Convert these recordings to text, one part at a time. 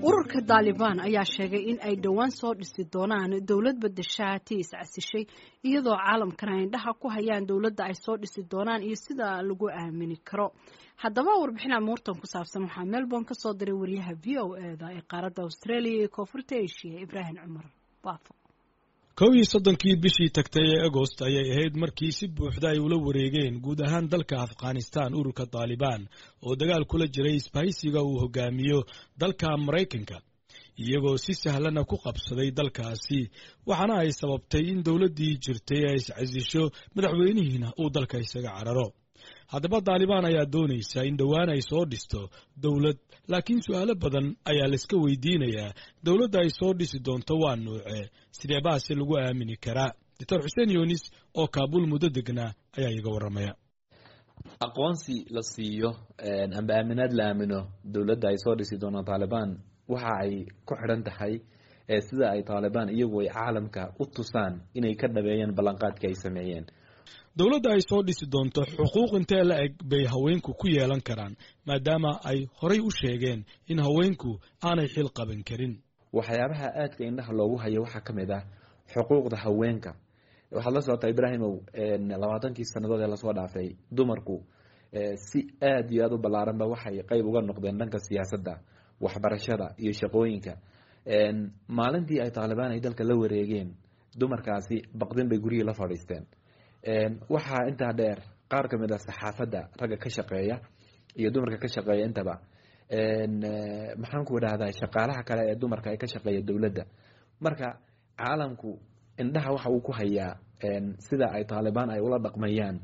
ururka daalibaan ayaa sheegay in ay dhowaan soo dhisi doonaan dowlad badashaa tii iscasishay iyadoo caalamkana ay indhaha ku hayaan dowladda ay soo dhisi doonaan iyo sida lagu aamini karo haddaba warbixin amuurtan ku saabsan waxaa melbourne kasoo diray wariyaha v o eda ee qaaradda australia iyo koonfurta asia ibraahim cumar baafo kow iyo soddonkii bishii tagtay ee agost ayay ahayd markii si buuxda ay ula wareegeen guud ahaan dalka afghanistan ururka daalibaan oo dagaal kula jiray isbahaysiga uu hogaamiyo dalka maraykanka iyagoo si sahlana ku qabsaday dalkaasi waxaana ay sababtay in dowladdii jirtay ay iscasisho madaxweynihiina uu dalka isaga cararo haddaba daalibaan ayaa doonaysa in dhowaan ay soo dhisto dowlad laakiin su'aalo badan ayaa layska weydiinayaa dowladda ay soo dhisi doonto waa nuuce sidee baase lagu aamini karaa doctor xuseen yunis oo kaabuul muddo degnaa ayaa iga warramaya aqoonsi la siiyo amba aaminaad la aamino dowladda ay soo dhisi doonto taalibaan waxa ay ku xidhan tahay sida ay taalibaan iyagu ay caalamka u tusaan inay ka dhabeeyeen ballanqaadkii ay sameeyeen dowladda ay soo dhisi doonto xuquuq intee la eg bay haweenku ku yeelan karaan maadaama ay horay u sheegeen in haweenku aanay xil qaban karin waxyaabaha aadka indhaha loogu hayo waxaa ka mid ah xuquuqda haweenka waxaad la socotaa ibraahimow labaatankii sannadood ee lasoo dhaafay dumarku si aad iyo aad u ballaaranba waxay qeyb uga noqdeen dhanka siyaasadda waxbarashada iyo shaqooyinka maalintii ay taalibaan ay dalka la wareegeen dumarkaasi baqdin bay guryihii la fadhiisteen waxaa intaa dheer qaar ka mid a saxaafadda ragga ka shaqeeya iyo dumarka ka shaqeeya intaba maxaan ku idhahdaa shaqaalaha kale ee dumarka ee ka shaqeeya dowladda marka caalamku indhaha waxa uu ku hayaa sida ay taalibaan ay ula dhaqmayaan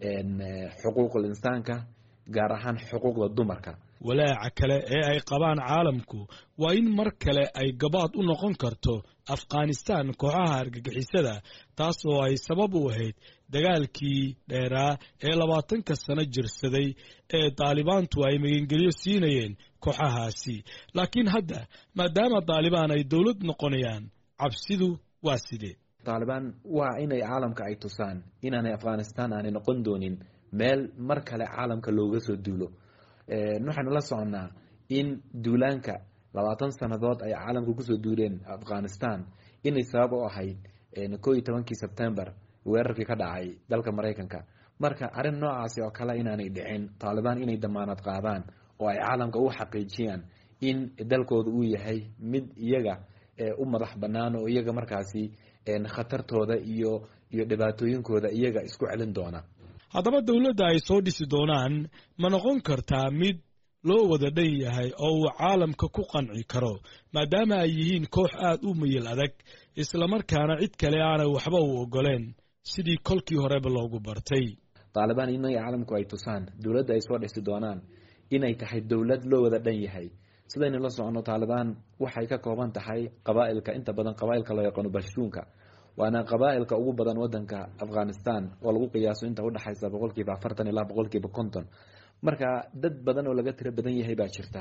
xuquuqul insaanka gaar ahaan xuquuqda dumarka walaaca kale ee ay qabaan caalamku waa in mar kale ay gabaad u noqon karto afghanistan kooxaha argagixisada taas oo ay sabab u ahayd dagaalkii dheeraa ee labaatanka sano jirsaday ee daalibaantu ay magangelyo siinayeen kooxahaasi laakiin hadda maadaama daalibaan ay dowlad noqonayaan cabsidu waa sidee taalibaan waa inay caalamka ay tusaan inaanay afghanistan aanay noqon doonin meel mar kale caalamka looga soo duulo waxaynu la soconnaa in duulaanka labaatan sannadood ay caalamka kusoo duuleen afghanistan inay sabab u ahayd koo iyo tobankii sebtembar weerarkii ka dhacay dalka maraykanka marka arrin noocaasi oo kale inaanay dhicin taalibaan inay damaanad qaadaan oo ay caalamka u xaqiijiyaan in dalkooda uu yahay mid iyaga u madax bannaan oo iyaga markaasi khatartooda iyo iyo dhibaatooyinkooda iyaga isku celin doona haddaba dowladda ay soo dhisi doonaan ma noqon kartaa mid loo wada dhan yahay oo uu caalamka ku qanci karo maadaama ay yihiin koox aad u mayil adag islamarkaana cid kale aanay waxba u ogoleen sidii kolkii horeba loogu bartay taalibaan inay caalamku ay tusaan dowladda ay soo dhisi doonaan inay tahay dowlad loo wada dhan yahay sidaynu la soconno taalibaan waxay ka kooban tahay qabaa'ilka inta badan qabaa'ilka loo yaqaano bashtuunka waana qabaa'ilka ugu badan wadanka afghanistan oo lagu qiyaaso inta udhexaysa boqolkiiba afartan ilaa boqolkiiba konton marka dad badan oo laga tiro badan yahay baa jirta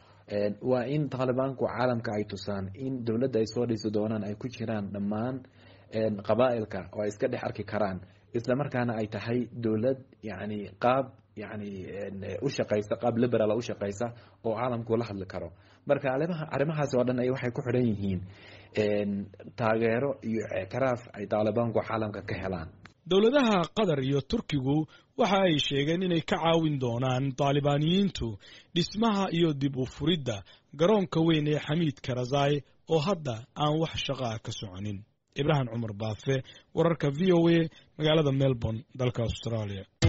waa in taalibaanku caalamka ay tusaan in dowladda ay soo dhisi doonaan ay ku jiraan dhammaan qabaa'ilka oo ay iska dhex arki karaan isla markaana ay tahay dowlad yani qaab yani u shaqaysa qaab liberaala u shaqaysa oo caalamku la hadli karo marka arrimahaasi oo dhan ay waxay ku xidhan yihiin taageero iyo ictiraaf ay taalibaanku caalamka ka helaan dowladaha qatar iyo turkigu waxa ay sheegeen inay ka caawin doonaan taalibaaniyiintu dhismaha iyo dib u furidda garoonka weyn ee xamiid karazai oo hadda aan wax shaqaa ka soconin ibraahim cumar baafe wararka v o a magaalada melbourne dalka australia